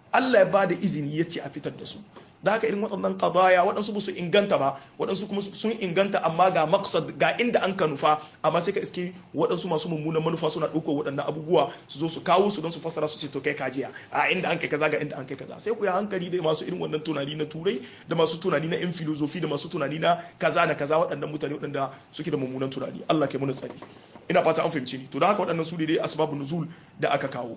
Allah ya ba da izini ya ce a fitar da su da haka irin waɗannan qadaya waɗansu ba su inganta ba waɗansu kuma sun inganta amma ga maqsad ga inda an ka nufa amma sai ka iske waɗansu masu mummunan manufa suna ɗaukar waɗannan abubuwa su zo su kawo su don su fassara su ce to kai kajiya a inda an kai kaza ga inda an kai kaza sai ku yi hankali da masu irin wannan tunani na turai da masu tunani na yan filozofi da masu tunani na kaza na kaza waɗannan mutane waɗanda suke da mummunan tunani Allah kai muna tsari ina fata an fahimci ni to da haka waɗannan su ne dai asbabun nuzul da aka kawo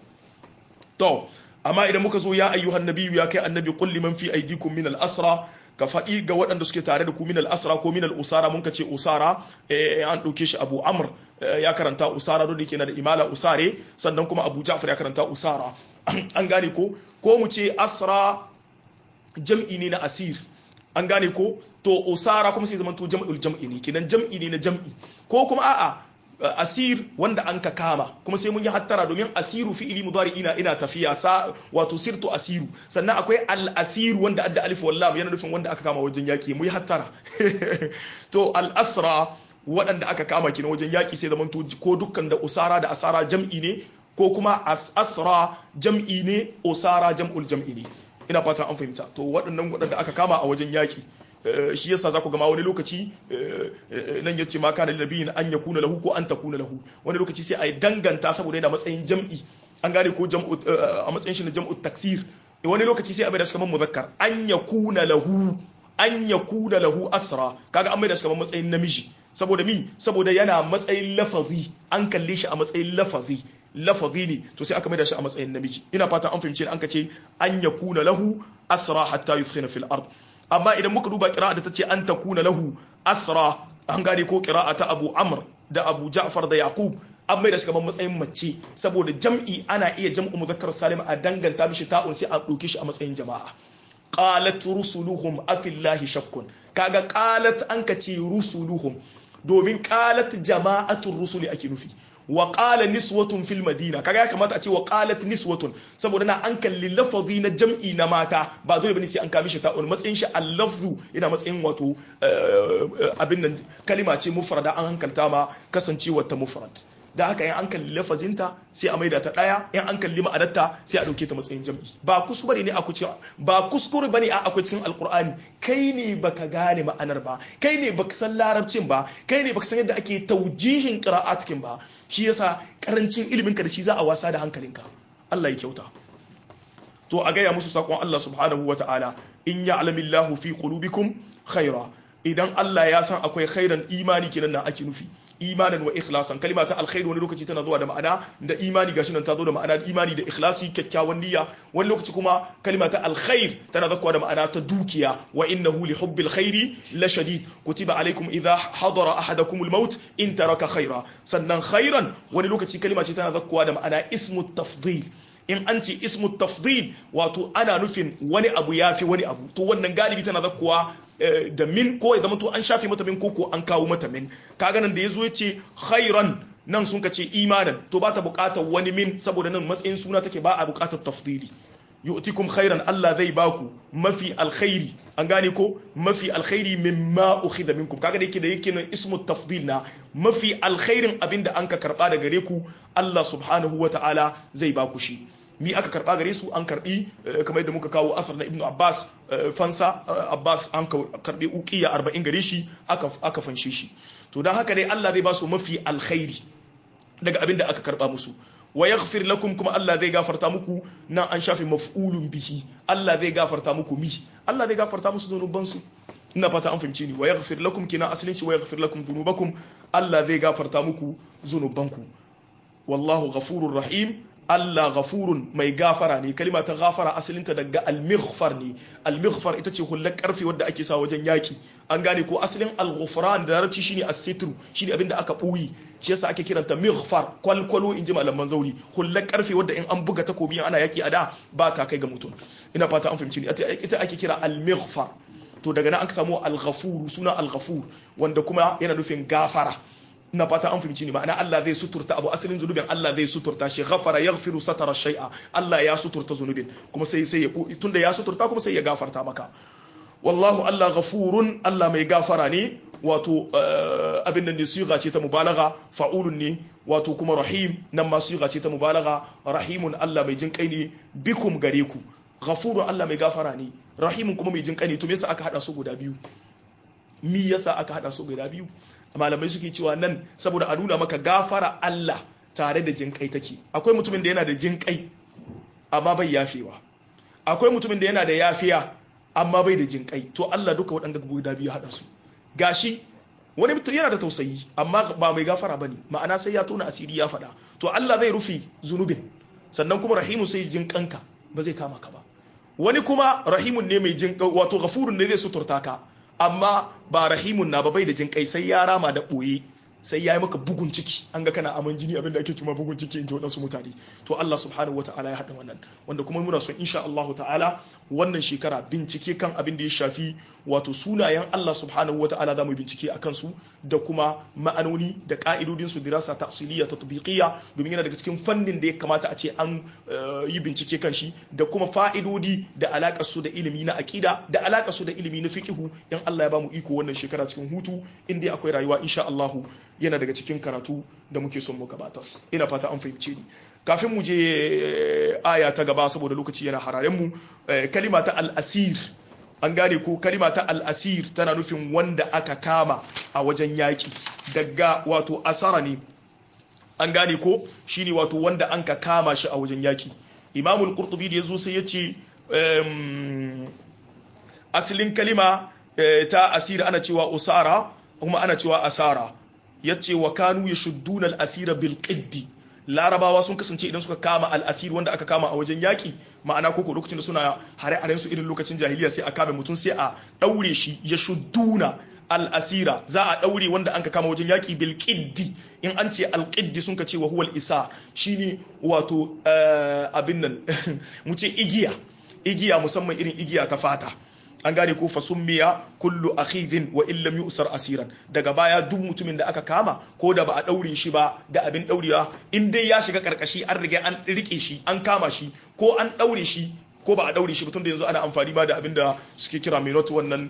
to amma idan muka zo ya ayyuhan nabiyyu ya kai annabi qul liman fi aydikum min al-asra ka faɗi ga waɗanda suke tare da ku min al-asra ko min al-usara mun ka ce usara an ɗauke shi abu amr ya karanta usara da yake na da imala usare sannan kuma abu ja'far ya karanta usara an gane ko ko mu ce asra jam'i ne na asir an gane ko to usara kuma sai zamanto jam'ul jam'i ne kenan jam'i ne na jam'i ko kuma a'a asir wanda an ka kama kuma sai mun yi hattara domin asiru fi'ili mudari ina ina tafiya sa wato sirtu asiru sannan akwai al asiru wanda adda alif wal lam yana nufin wanda aka kama wajen yaki mu yi hattara to al asra waɗanda aka kama kina wajen yaki sai zaman ko dukkan da usara da asara jam'i ne ko kuma asra jam'i ne usara jam'ul jam'i ne ina fatan an fahimta to waɗannan waɗanda aka kama a wajen yaki shi yasa za ku gama wani lokaci nan ya ce ma kana lillabiyin an ya kuna lahu ko an ta kuna lahu wani lokaci sai a yi danganta saboda yana matsayin jam'i an gane ko a matsayin shi na jam'u taksir wani lokaci sai a mai da shi kamar muzakkar an ya kuna lahu an ya kuna lahu asra kaga an mai da shi kamar matsayin namiji saboda mi saboda yana matsayin lafazi an kalle shi a matsayin lafazi lafazi ne to sai aka mai da shi a matsayin namiji ina fata an fahimci an ka ce an ya kuna lahu asra hatta yuskhina fil ard amma idan muka duba kira'a da ta ce an ta kuna lahu asra an gane ko kira'a ta abu amr da abu ja'far da yaqub an mai da shi kamar matsayin mace saboda jam'i ana iya jam'u muzakkar salim a danganta mishi ta'un sai a ɗauke shi a matsayin jama'a qalat rusuluhum afillahi shakkun kaga qalat an ka ce rusuluhum domin qalat jama'atul rusuli ake nufi wa qala niswatun fil madina kaga ya kamata a ce wa qalat niswatun saboda na an kalli lafazi na jam'i na mata ba dole bane sai an kami shi ta wani matsayin shi al-lafzu ina matsayin wato abin nan kalima ce mufrada an hankalta ma kasancewar ta mufrad da haka in an kalli lafazinta sai a maida ta daya in an kalli ma'anarta sai a dauke ta matsayin jam'i ba kuskure ne a cikin ba kuskure bane a akwai cikin alqur'ani kai ne baka gane ma'anar ba kai ne baka san larabcin ba kai ne baka san yadda ake taujihin qira'atkin ba shi yasa karancin ilimin ka da shi za a wasa da hankalinka Allah ya kyauta to a gaya musu sakon Allah subhanahu wata'ala in ya'lamillahu fi qulubikum khaira idan Allah ya san akwai khairan imani kenan na ake nufi imanan wa ikhlasan kalima ta alkhairi wani lokaci tana zuwa da ma'ana da imani gashi nan ta zo da ma'ana da imani da ikhlasi kyakkyawan niyya wani lokaci kuma kalima ta alkhair tana zakwa da ma'ana ta dukiya wa innahu li hubbil khairi la shadid kutiba alaikum idha hadara ahadakum al-maut in taraka khaira sannan khairan wani lokaci kalima ce tana zakwa da ma'ana ismu tafdil in an ce ismu tafdil wato ana nufin wani abu ya fi wani abu to wannan galibi tana zakkuwa da min ko ya zama to an shafe mata min ko an kawo mata min kaga nan da yazo ya ce khairan nan sun ce imanan to ba ta bukatar wani min saboda nan matsayin suna take ba a bukatar tafdili yu'tikum khairan Allah zai baku mafi alkhairi an gane ko mafi alkhairi mimma ukhidha minkum kaga da yake da yake nan ismu tafdil na mafi alkhairin abinda an ka karba da gare ku Allah subhanahu wata'ala zai baku shi mi aka karba gare su an karbi kamar yadda muka kawo asar na ibnu abbas fansa abbas an karbi uqiya 40 gare shi aka aka fanshe shi to dan haka dai Allah zai ba su mafi alkhairi daga abinda aka karba musu wa yaghfir lakum kuma Allah zai gafarta muku nan an shafe maf'ulun bihi Allah zai gafarta muku mi Allah zai gafarta musu zunuban su ina fata an fahimce ni wa yaghfir lakum kina asalin shi wa yaghfir lakum dhunubakum Allah zai gafarta muku zunubanku wallahu ghafurur rahim Allah ghafurun mai gafara ne kalima ta gafara asalinta daga al-mighfar ne al-mighfar ita ce hullar karfe wadda ake sa wajen yaki an gane ko asalin al-ghufran da larabci shine as-sitru shine abinda aka buyi shi yasa ake kiranta mighfar kwalkwalo inji malaman zauri hullar karfe wadda in an buga takobi ana yaki a da ba ta kai ga mutum ina fata an fahimci ni ita ake kira al-mighfar to daga nan aka samu al-ghafur suna al-ghafur wanda kuma yana nufin gafara ina fata an fahimci ni ma'ana Allah zai suturta abu asalin zunubin Allah zai suturta shi ghafara yaghfiru satara shay'a Allah ya suturta zunubin kuma sai sai ya tunda ya suturta kuma sai ya gafarta maka wallahu Allah ghafurun Allah mai gafara ne wato abin nan ne siga ce ta mubalaga fa'ulun ne wato kuma rahim nan ma siga ce ta mubalaga rahimun Allah mai jin kai ne bikum gare ku ghafurun Allah mai gafara ne rahimun kuma mai jin kane to me yasa aka hada su guda biyu mi yasa aka hada su guda biyu malamai suke cewa nan saboda a nuna maka gafara Allah tare da jin kai take akwai mutumin da yana da jin kai amma bai yafewa akwai mutumin da yana da yafiya amma bai da jin kai to Allah duka waɗanda guda biyu hada su gashi wani mutum yana da tausayi amma ba mai gafara bane ma'ana sai ya tona asiri ya faɗa to Allah zai rufe zunubin sannan kuma rahimu sai jin kanka ba zai kama ka ba wani kuma rahimun ne mai jin wato ghafurun ne zai suturta ka amma ba rahimun na ba bai da jin kai sai ya rama da ɓoye sai ya yi maka bugun ciki an ga kana aman jini abinda ake kuma bugun ciki in ji waɗansu mutane to Allah subhanahu wata'ala ya haɗa wannan wanda kuma muna son insha Allah ta'ala wannan shekara bincike kan abin da ya shafi wato sunayen Allah subhanahu wata'ala za mu bincike a kansu da kuma ma'anoni da ka'idodin su dirasa ta'siliya tatbiqiyya domin yana daga cikin fannin da ya kamata a ce an yi bincike kan shi da kuma fa'idodi da alakar su da ilimi na aqida da alakar su da ilimi na fiqhu in Allah ya ba mu iko wannan shekara cikin hutu in dai akwai rayuwa insha Allah yana daga cikin karatu da muke son mu gabatas ina fata an fahimce ni kafin mu je aya ta gaba saboda lokaci yana hararen mu kalima ta al-asir an gane ko kalima ta al-asir tana nufin wanda aka kama a wajen yaki daga wato asara ne an gane ko shine wato wanda an ka kama shi a wajen yaki imamul qurtubi da yazo sai yace asalin kalima ta asir ana cewa usara kuma ana cewa asara ya ce wa kanu ya shudduna al'asira bil qiddi larabawa sun kasance idan suka kama al'asir wanda aka kama a wajen yaƙi ma'ana koko lokacin da suna hare-haren su irin lokacin jahiliya sai a kame mutum sai a ɗaure shi ya shudduna al'asira za a ɗaure wanda an ka kama wajen yaƙi bil qiddi in an ce alƙiddi sun ka ce wa huwal isa shine wato abin nan mu ce igiya igiya musamman irin igiya ta fata an gane ko fasummiya kullu akhidin wa illam yusar asiran daga baya duk mutumin da aka kama ko da ba a daure shi ba da abin daurewa in dai ya shiga karkashi an riga an rike shi an kama shi ko an daure shi ko ba a daure shi tun da yanzu ana amfani ba da abin da suke kira minot wannan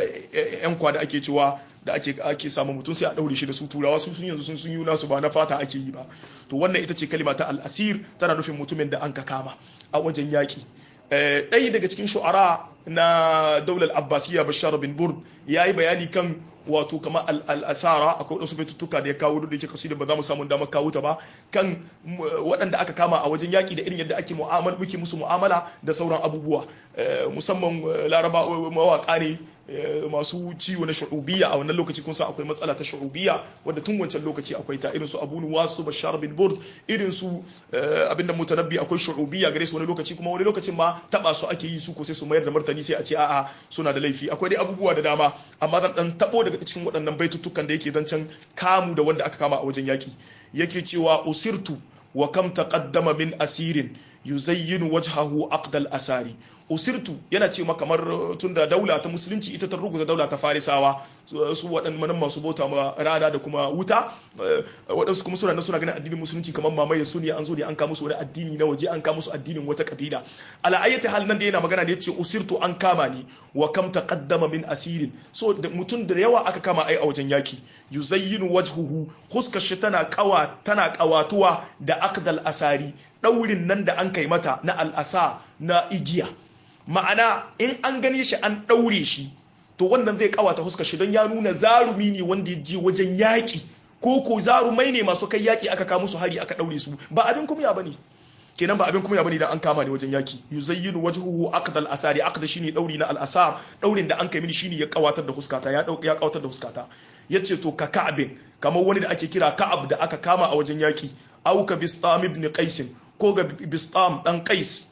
yan kwa da ake cewa da ake ake samu mutum sai a daure shi da su turawa su sun yanzu sun sun yi nasu ba na fata ake yi ba to wannan ita ce kalima ta al-asir tana nufin mutumin da an ka kama a wajen yaki ɗaya daga cikin shu'ara na daular abbasiya bashar bin burd ya yi bayani kan wato kama al'asara akwai wadansu baitutuka da ya kawo da yake kasidar ba za mu samu damar kawo ta ba kan waɗanda aka kama a wajen yaƙi da irin yadda ake mu'amala muke musu mu'amala da sauran abubuwa musamman laraba mawaƙa ne masu ciwo na shu'ubiyya a wannan lokaci kun san akwai matsala ta shu'ubiyya wadda tun wancan lokaci akwai ta irin su Abu Nuwas su Bashar bin Burd irin su abin da mutanabbi akwai shu'ubiyya gare su wani lokaci kuma wani lokacin ma taba su ake yi su ko sai su mayar da martani sai a ce a'a suna da laifi akwai dai abubuwa da dama amma zan dan tabo daga cikin waɗannan baitutukan da yake zancen kamu da wanda aka kama a wajen yaki yake cewa usirtu wa kam taqaddama min asirin yuzayyinu wajhahu aqdal asari usirtu yana ce ma kamar tunda daula ta musulunci ita ta ruguza daula ta farisawa su waɗannan masu bauta ma rana da kuma wuta waɗansu kuma suna suna ganin addinin musulunci kamar mamaye su ne an zo ne an kama su wani addini na waje an kama su addinin wata kabila ala ayyati hal nan da yana magana ne yace usirtu an kama ni wa kam taqaddama min asirin so mutum da yawa aka kama ai a wajen yaki yuzayyinu wajhuhu huskar shi tana kawa tana kawatuwa da aqdal asari daurin nan da an kai mata na al'asa na igiya ma'ana in an gane shi an daure shi to wannan zai kawata huskar shi don ya nuna zarumi ne wanda ya je wajen yaki ko ko zarumai ne masu kai yaki aka kama musu hari aka daure su ba abin kumya bane kenan ba abin kuma bane idan an kama ne wajen yaki yuzayyinu wajhuhu aqdal asari aqda shine dauri na al-asar daurin da an kai mini shine ya kawatar da huskata ya ya kawatar da huskata yace to ka ka'abin kamar wani da ake kira ka'ab da aka kama a wajen yaki au ka bistam ibn qais ko ga bistam dan qais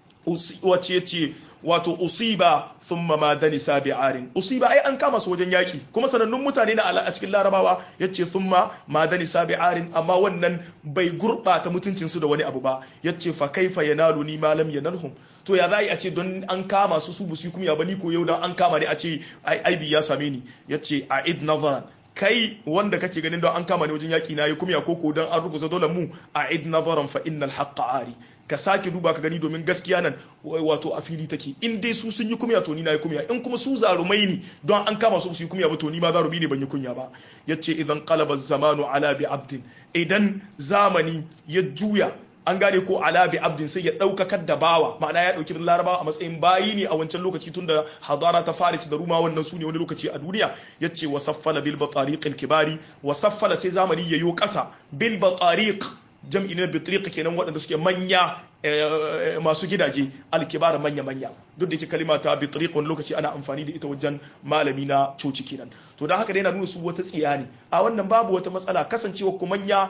wace yace wato usiba thumma ma dani sabi'arin usiba ai an kama su wajen yaki kuma sanannun mutane na a cikin larabawa yace thumma ma dani sabi'arin amma wannan bai gurbata mutuncin su da wani abu ba yace fa kaifa yanalu ni ma lam yanalhum to ya za a ce don an kama su su busu kuma ya bani ko yau dan an kama ne a ce aibi ya same ni yace a'id nazaran kai wanda kake ganin don an kama ne wajen yaki na yi kumya koko don an rubuta dole mu a'id nazaran fa innal haqqa ari ka sake duba ka gani domin gaskiya nan wato a fili take in dai su sun yi kumya to ni na yi kumya in kuma su zarumai ne don an kama su su yi kumya ba to ni ma zarumi ne ban yi kunya ba yace idan qalaba zamanu ala bi abdin idan zamani ya juya an gane ko ala bi abdin sai ya daukakar da bawa ma'ana ya dauki larabawa a matsayin bayi ne a wancan lokaci tunda hadara ta faris da ruma wannan su ne wani lokaci a duniya yace wa saffala bil batariq al kibari wa saffala sai zamani yayo kasa bil batariq jam'i ne bitriq kenan waɗanda suke manya masu gidaje alkibar manya-manya duk da yake kalima ta bitriq wani lokaci ana amfani da ita wajen malami na coci kenan to dan haka dai yana nuna su wata tsiya ne a wannan babu wata matsala kasancewa ku manya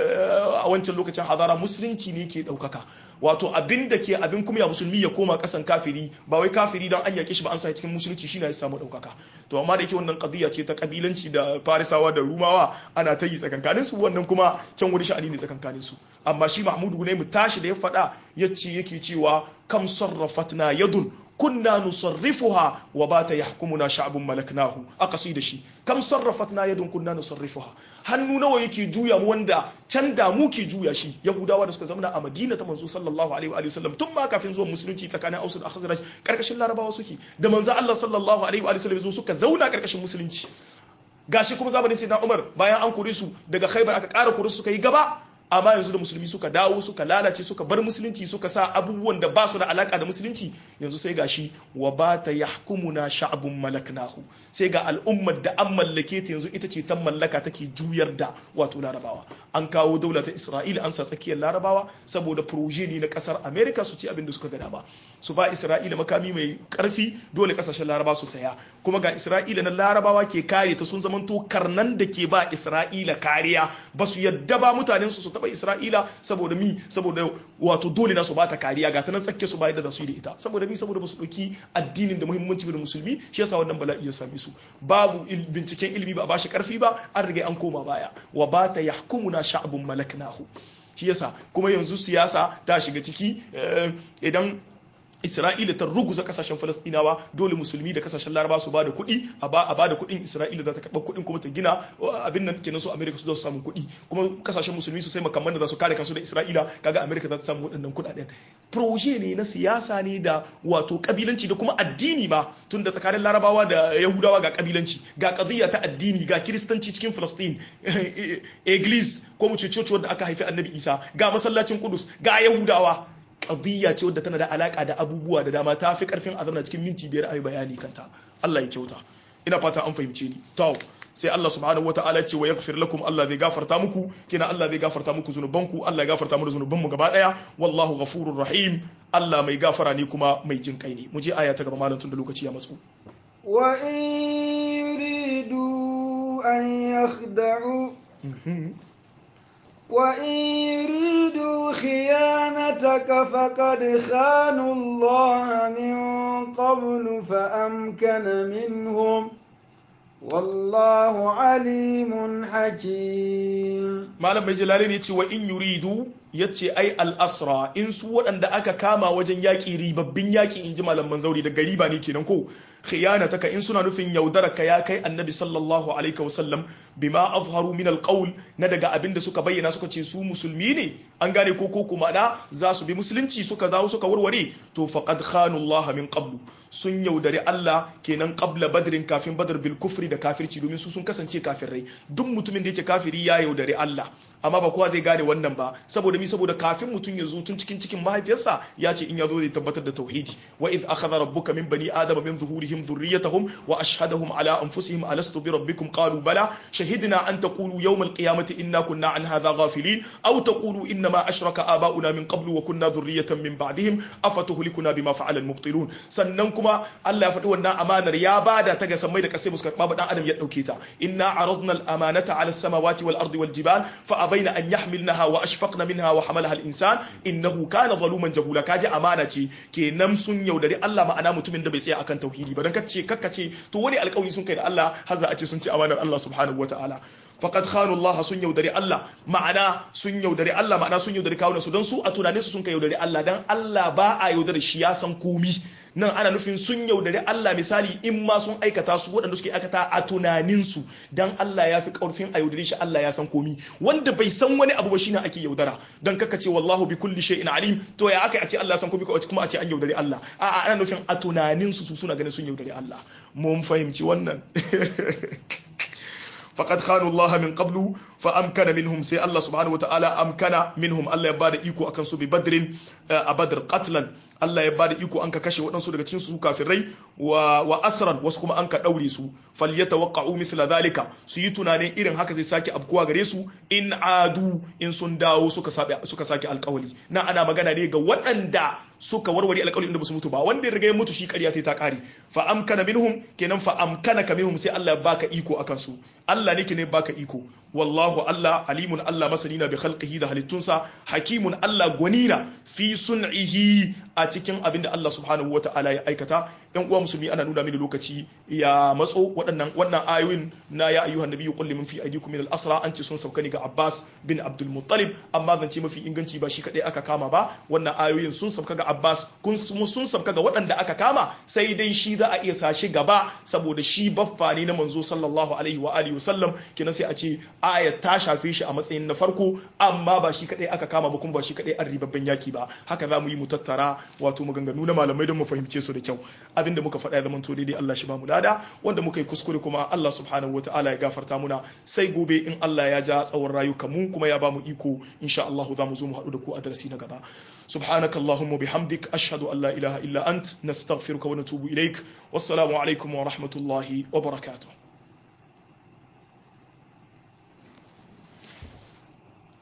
a wancan lokacin hadara musulunci ne ke daukaka wato abin da ke abin kuma ya musulmi ya koma kasan kafiri ba wai kafiri dan an yake shi ba an sa cikin musulunci shine ya samu daukaka to amma da yake wannan qadiya ce ta kabilanci da farisawa da rumawa ana ta yi tsakankanin su wannan kuma can wani sha'ani ne tsakankanin su amma shi mahmudu ne mu tashi da ya faɗa yace yake cewa kam sarrafatna yadun kunna nusarrifuha wa bata yahkumuna sha'bun malaknahu aka da shi kam sarrafatna yadun kunna nusarrifuha hannu nawa yake juya mu wanda can da mu ke juya shi yahudawa da suka zama a madina ta manzo sallallahu alaihi wa sallam tun ma kafin zuwa musulunci tsakanin ausu da khazraj karkashin larabawa suke da manzo Allah sallallahu alaihi wa sallam suka zauna karkashin musulunci gashi kuma zamanin sayyidina Umar bayan an kore su daga Khaibar aka ƙara kore su suka yi gaba amma yanzu da musulmi suka dawo suka lalace suka bar musulunci suka sa abubuwan da ba su da alaka da musulunci yanzu sai gashi wa ba ta yahkumuna sha'bun malaknahu sai ga al'ummar da an mallake ta yanzu ita ce ta mallaka take juyar da wato larabawa an kawo daula ta isra'ila an sa tsakiyar larabawa saboda proje ne na kasar america su ci abin da suka gada ba su ba isra'ila makami mai karfi dole kasashen laraba su saya kuma ga isra'ila na larabawa ke kare ta sun zamanto karnan da ke ba isra'ila kariya ba su yadda ba mutanen su su taba isra'ila saboda mi saboda wato dole na su ba ta kariya ga ta nan tsakke su ba yadda za su yi da ita saboda mi saboda ba su ɗauki addinin da muhimmanci da musulmi shi yasa wannan bala'i ya same su babu binciken ilimi ba a bashi karfi ba an riga an koma baya wa ba ta yahkumuna sha'bun malaknahu shi yasa kuma yanzu siyasa ta shiga ciki idan Isra'ila ta ruguza kasashen Falastinawa dole musulmi da kasashen Laraba su bada kuɗi a ba da kuɗin Isra'ila za ta karɓar kuɗin kuma ta gina abin nan kenan su Amerika su za su samu kuɗi kuma kasashen musulmi su sai makamman da za su kare kansu da Isra'ila kaga Amerika za ta samu waɗannan kuɗaɗen proje ne na siyasa ne da wato kabilanci da kuma addini ma tun da tsakanin Larabawa da Yahudawa ga kabilanci ga qadiyya ta addini ga kiristanci cikin Falastin Eglis ko mu ce coci wanda aka haifi Annabi Isa ga masallacin Kudus ga Yahudawa qadiyya ce wadda tana da alaka da abubuwa da dama ta fi karfin azamna cikin minti biyar ayi bayani kanta Allah ya kyauta ina fata an fahimce ni to sai Allah subhanahu wataala ce wa yaghfir lakum Allah zai gafarta muku kina Allah zai gafarta muku zunubanku Allah ya gafarta mu zunubanmu gaba daya wallahu ghafurur rahim Allah mai gafara ne kuma mai jin kai ne mu je aya ta gaba malam tun da lokaci ya matsu wa in yuridu an yakhda'u وإن يريدوا خيانتك فقد خانوا الله من قبل فأمكن منهم والله عليم حكيم malam mai jalali ne cewa in yuridu ya ce ai al'asra in su waɗanda aka kama wajen yaƙi ribabbin yaƙi in ji malaman zauri da gariba ne kenan ko khiyana taka in suna nufin yaudara ka ya kai annabi sallallahu alaihi wasallam bima azharu min alqawl na daga abin da suka bayyana suka ce su musulmi ne an gane ko ko kuma na za su bi musulunci suka dawo suka warware to faqad khanu Allah min qablu sun yaudari Allah kenan qabla badrin kafin badr bil kufri da kafirci domin su sun kasance kafirai duk mutumin da yake kafiri ya yaudari Allah amma ba kowa zai gane wannan ba saboda mi saboda kafin mutum ya zo tun cikin cikin mahaifiyarsa ya ce in ya zo zai tabbatar da tauhidi wa id akhadha rabbuka min bani adama min zuhurihim dhurriyyatahum wa ashhadahum ala anfusihim alastu bi rabbikum qalu bala shahidna an taqulu yawm alqiyamati inna kunna an hadha ghafilin aw taqulu inna ma ashraka aba'una min qablu wa kunna dhurriyyatan min ba'dihim afatuhlikuna bima fa'ala almubtilun sannan kuma Allah ya faɗi wannan amanar ya bada ta ga sammai da kasai musu karɓa ba dan adam ya dauke ta inna aradna al-amanata ala as-samawati wal ardi wal jibal fa abaina an yahmilnaha wa ashfaqna minha wa hamalaha al-insan innahu kana zaluman jahula kaji amana ce kenan sun yaudari Allah ma'ana mutumin da bai tsaya akan tauhidi ba dan kace kakkace to wani alƙawari sun kai da Allah har za a ce sun ci amanar Allah subhanahu wataala faqad khanu Allah sun yaudari Allah ma'ana sun yaudari Allah ma'ana sun yaudari kawunan su don su a tunanin su sun kai yaudari Allah dan Allah ba a yaudari shi ya san komi nan ana nufin sun yaudari Allah misali in ma sun aikata su waɗanda suke aikata a tunaninsu dan Allah ya fi ƙarfin a yaudare shi Allah ya san komi wanda bai san wani abu ba shine ake yaudara dan kaka ce wallahu bi kulli shay'in alim to ya aka a ce Allah san komi kuma a ce an yaudari Allah a'a ana nufin a tunaninsu su suna ganin sun yaudari Allah mun fahimci wannan faqad khanu Allah min qablu fa amkana minhum sai Allah subhanahu wataala amkana minhum Allah ya bada iko akan su bi badrin a badr qatlan Allah ya bada iko an ka kashe waɗansu daga cikin su kafirai wa wa asran wasu kuma an ka daure su falyatawaqqa'u mithla dhalika su yi tunanin irin haka zai sake abkuwa gare su in adu in sun dawo suka suka sake alƙawali na ana magana ne ga waɗanda suka warware alƙawari inda ba su mutu ba wanda ya riga ya mutu shi ƙarya ta ƙare fa amkana minhum kenan fa amkana ka minhum sai Allah ya baka iko akan su Allah ne ke ne baka iko wallahu Allah alimun Allah masani na bi khalqihi da halittunsa hakimun Allah gwanina fi sun'ihi a cikin abin da Allah subhanahu wa ta'ala ya aikata yan uwa musulmi ana nuna mini lokaci ya matso waɗannan wannan ayoyin na ya ayyuhan nabiyyu qul liman fi aydikum min al-asra an ce sun sauka ni ga Abbas bin Abdul Muttalib amma zance mafi inganci ba shi kadai aka kama ba wannan ayoyin sun sauka ga Abbas kun sun sauka ga waɗanda aka kama sai dai shi za a iya sa shi gaba saboda shi baffa ne na manzo sallallahu alaihi wa alihi wasallam kenan sai a ce aya ta shafe shi a matsayin na farko amma ba shi kadai aka kama ba kuma ba shi kadai an ribabben yaki ba haka za mu yi mu tattara wato maganganu na malamai don mu fahimce su da kyau abinda muka faɗa ya zama to daidai Allah shi ba mu lada wanda muka yi kuskure kuma Allah subhanahu wataala ya gafarta muna sai gobe in Allah ya ja tsawon rayuka mu kuma ya ba mu iko insha Allah za mu zo mu haɗu da ku a darasi na gaba سبحانك اللهم وبحمدك أشهد أن لا إله إلا أنت نستغفرك ونتوب إليك والسلام عليكم ورحمة الله وبركاته